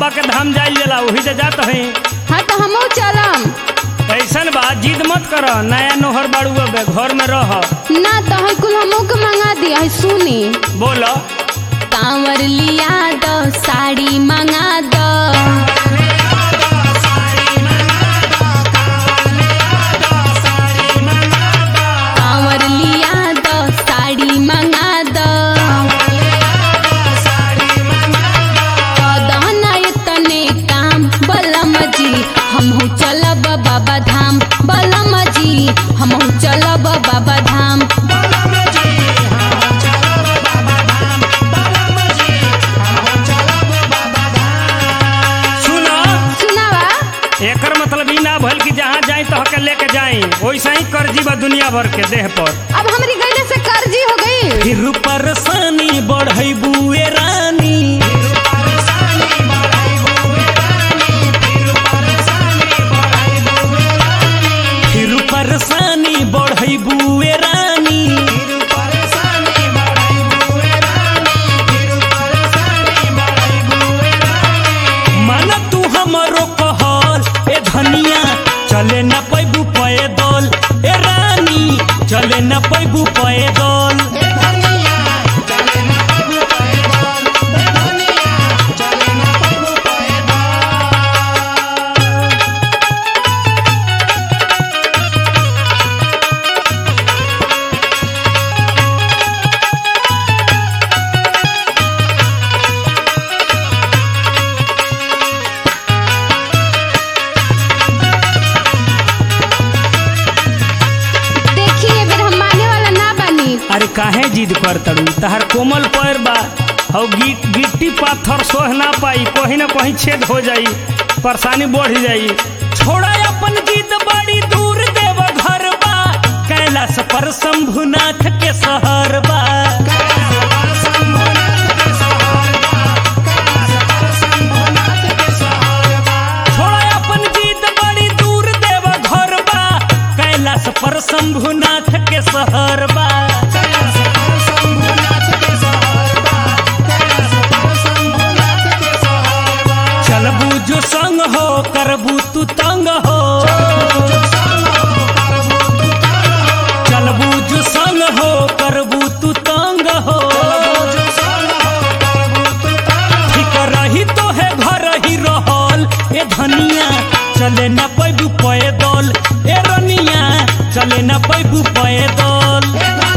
बाबा के धाम जाइल जला वही से जात है हाँ तो हमहू चलम ऐसन बा जिद मत कर नया नोहर बाड़ू अब घर में रह ना तो है कुल हमहू के मंगा दिया है सुनी बोलो कांवर लिया दो साड़ी मंगा दो कांवर लिया दो साड़ी मंगा दो कदना इतने काम बलम जी हमहू चलब बाबा धाम बलम जी हमहू चलब बाबा धाम सुनो सुनावा एकर मतलब ई ना भइल कि जहाँ जाई तो हके लेके जाई वैसा ही कर्जी बा दुनिया भर के देह पर अब हमारी गैले से कर्जी हो गई फिर परेशानी बढ़ई बुए रानी फिर परेशानी बढ़ई बुए रानी मन तू हमरो कहल ए धनिया चले न पैबू पैदल ए रानी चले न पैबू पैदल देखिए बेर हम माने वाला ना बनी अरे काहे जिद कर तड़ू तहर कोमल पैर बा और गिट गिट्टी पाथर सोह ना पाई कहीं ना कहीं छेद हो जाई परेशानी बढ़ जाई छोड़ा अपन जिद बड़ी दूर देव घर बा कैलाश पर शंभुनाथ के शहर बा छोड़ा अपन जिद बड़ी दूर देव घर बा कैलाश पर शंभुनाथ के शहर बा चलबू जो संग हो करबू तू तंग हो चलबू जो संग हो करबू तू तंग हो ठीक रही तो है घर ही रहल ए धनिया चले न पैबू पैदल ए रनिया चले न पैबू पैदल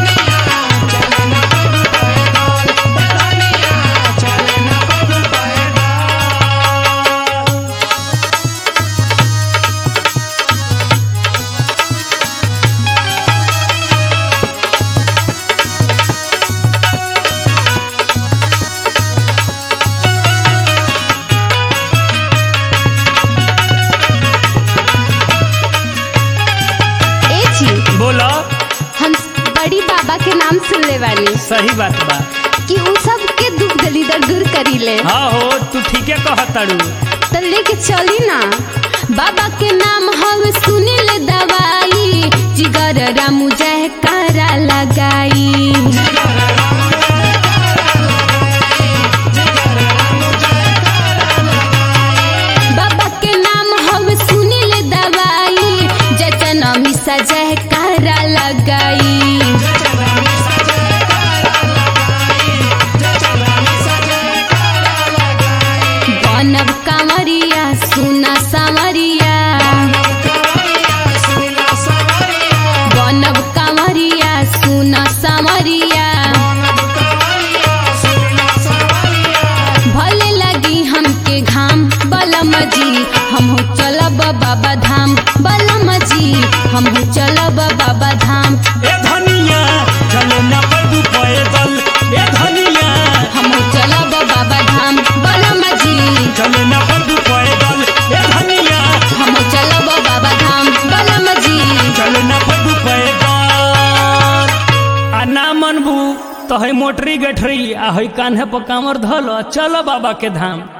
ए जी बोलो हम बड़ी बाबा के नाम सुन ले वाली सही बात बा कि उ सब के दुख दलिदर दूर करी ले हाँ हो तू ठीके कहतड़ू तो लेके चली ना बाबा के नाम हम सुने ले दवाई जिगर रामू जय करा लगाई बाबा के नाम हम सुने ले दवाई जचन मिसा जय करा लगाई बनब कांवरिया सुना सावरिया बनब कांवरिया सुना सावरिया भले लगी हमके घाम बलम जी हमहू चलब बाबा धाम बलम जी हमहू चलब बाबा धाम ए धनिया चले न पैदू पैदल ए धनिया हमहू चलब बाबा धाम बलम जी चले न पैदू पैदल ए धनिया हमहू चलब बाबा धाम बलम जी चले न पैदू पैदल आ ना मनबू तो है मोटरी गठरी आ है कान्हे पर कामर धल चल बाबा के धाम